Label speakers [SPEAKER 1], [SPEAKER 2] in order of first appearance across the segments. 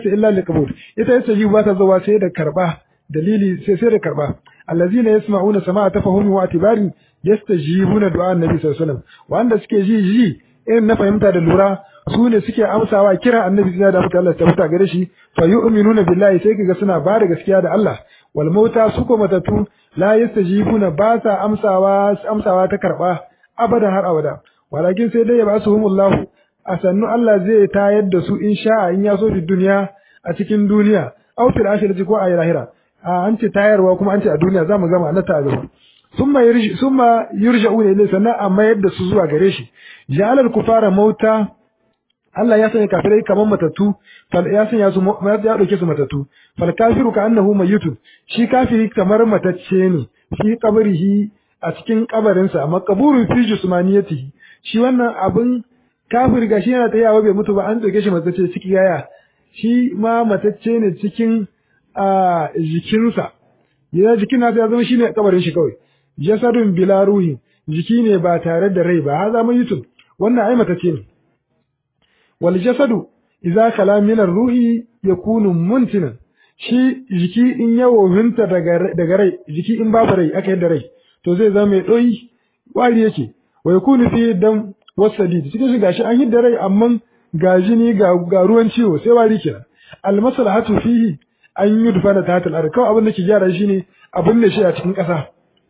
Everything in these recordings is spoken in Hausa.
[SPEAKER 1] illa liqabul ita yastajibu ba ta zuwa sai da karba dalili sai sai da karba allazina yasma'una sama'a tafahumi wa atibari yastajibuna du'a annabi sallallahu alaihi wasallam wanda suke ji ji irin na fahimta da lura su ne suke amsawa kira annabi sai da mutu Allah ta mutu gare shi fa yu'minuna billahi sai kaga suna ba da gaskiya da Allah wal mauta su ko matatu la yastajibuna ba sa amsawa amsawa ta karba abada har abada walakin sai dai ya ba su humullahu a sannu Allah zai tayar da su in sha'a in ya so fi duniya a cikin duniya aw fil akhirati ko a lahira a an ce tayarwa kuma an ce a duniya zamu gama na ta gaba summa yurji summa yurja'una ilayhi sannan a mayar da su zuwa gare shi ja'alal kufara mauta Allah ya sanya kafirai kamar matattu fal ya sanya su ya dauke su matattu fal kafiru ka annahu mayyitun shi kafiri kamar matacce ne fi qabrihi a cikin kabarinsa maqburun fi jismaniyatihi shi wannan abin kafir gashi yana tayawa bai mutu ba an dauke shi matacce ciki yaya shi ma matacce ne cikin a jikinsa ya jikin nasa ya zama shine kabarin shi kawai jasadun bila ruhi jiki ne ba tare da rai ba haza mayyitun wannan ai matacce ne wal jasadu idza kala min ruhi yakunu muntinan shi jiki in ya wofinta daga daga rai jiki in babu rai aka yadda rai to zai zama mai doyi wari yake wa yakunu fi dam wasadid cikin shi gashi an hidda rai amma ga jini ga ga ruwan ciwo sai wari kenan al maslahatu fihi an yudfana tahta al ard kawai abin da ke gyara shi ne abin da shi a cikin ƙasa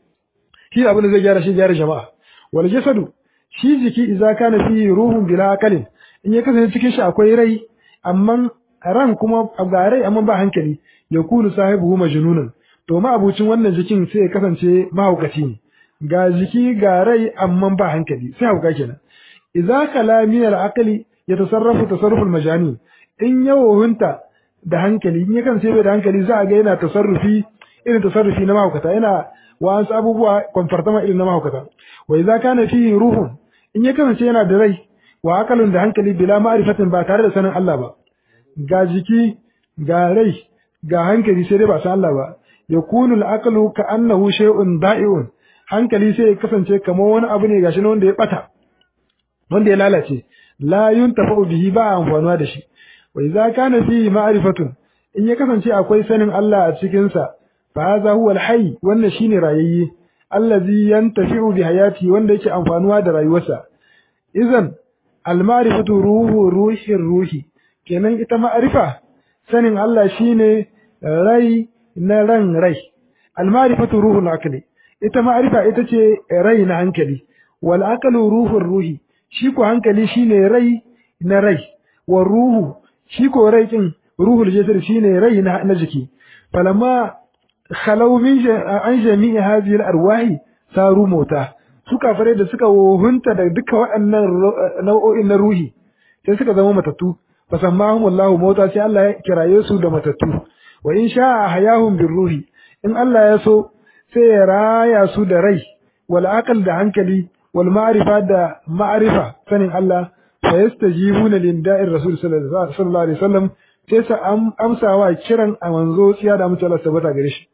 [SPEAKER 1] shi abin da zai gyara shi gyara jama'a wal jasadu shi jiki idza kana fihi ruhun bila aqalin in ya kasance cikin shi akwai rai amma ran kuma ga rai amma ba hankali ya kunu sahibu majnunun to ma abucin wannan jikin sai ya kasance mahaukaci ne ga jiki ga rai amma ba hankali sai hauka kenan idza kala min al-aqli yatasarrafu tasarruful majani in yawohunta da hankali in ya kasance bai da hankali za a ga yana tasarrufi irin tasarrufi na mahaukata yana wa'ansu abubuwa kwamfartama irin na mahaukata wa idza kana fihi ruhun in ya kasance yana da rai wa akalun da hankali bila ma'rifatin ba tare da sanin Allah ba ga jiki ga rai ga hankali sai dai ba san Allah ba yakunu al-aqlu ka annahu shay'un da'iun hankali sai ya kasance kamar wani abu ne gashi wanda ya bata wanda ya lalace la yuntafa'u bihi ba amfanuwa da shi wa idza kana fihi ma'rifatun in ya kasance akwai sanin Allah a cikin sa fa hadha huwa al-hayy wannan shine rayayye allazi yantafi'u bi hayati wanda yake amfanuwa da rayuwarsa idan al-ma'rifatu ruhu ruhi ruhi kenan ita ma'rifa sanin Allah shine rai na ran rai al-ma'rifatu ruhul aqli ita ma'rifa ita ce rai na hankali wal aqlu ruhur ruhi shi ko hankali shine rai na rai wa ruhu shi ko rai din ruhul jasad shine rai na, na jiki falamma khalaw min an jami'i hadhihi al-arwahi saru mota suka fare da suka wohunta da duka waɗannan nau'o'in na ruhi sai suka zama matattu fasammahum Allahu mota sai Allah ya kiraye su da matattu wa in sha'a hayahum ruhi in Allah ya so sai ya raya su da rai wal aqal da hankali wal ma'rifa da ma'rifa sanin Allah fa yastajibuna lin da'ir rasul sallallahu alaihi wasallam sai su amsawa kiran a manzo tsiya da mutum Allah tabbata gare shi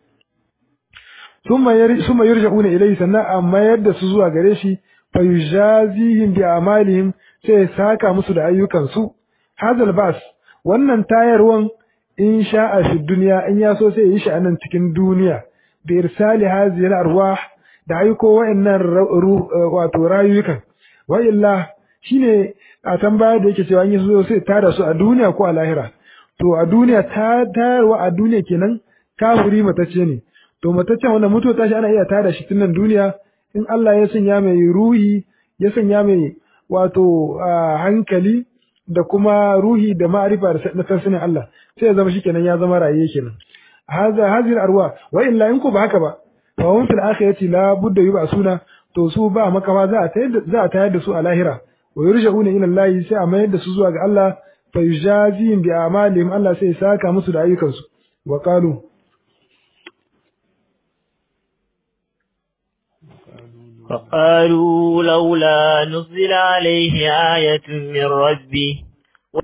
[SPEAKER 1] summa yari summa yurja'una ilayhi sannan amma yadda su zuwa gare shi fa yujazihim bi amalihim sai saka musu da ayyukan su hadal bas wannan tayarwan in sha'a fi duniya in ya so sai yi shi a nan cikin duniya bi irsali hadhihi al-arwah da aiko wa'annan wato rayukan wa illa shine a tambaya da yake cewa in so sai tada su a duniya ko a lahira to a duniya ta tayarwa a duniya kenan kafiri matacce ne to mataccen wanda mutuwa tashi ana iya tada shi tun nan duniya in Allah ya sanya mai ruhi ya sanya mai wato hankali da kuma ruhi da ma'arifa da na sanin Allah sai ya zama shikenan ya zama raye kenan haza hazir arwa wa illa in ku ba haka ba fa hum fil akhirati la budda yub'asuna to su ba makawa za a tayar za a tayar da su a lahira wa yurja'una ila Allah sai a mayar da su zuwa ga Allah fa yujazihim bi a'malihim Allah sai ya saka musu da ayyukansu wa qalu
[SPEAKER 2] وقالوا لولا نزل عليه آية من ربه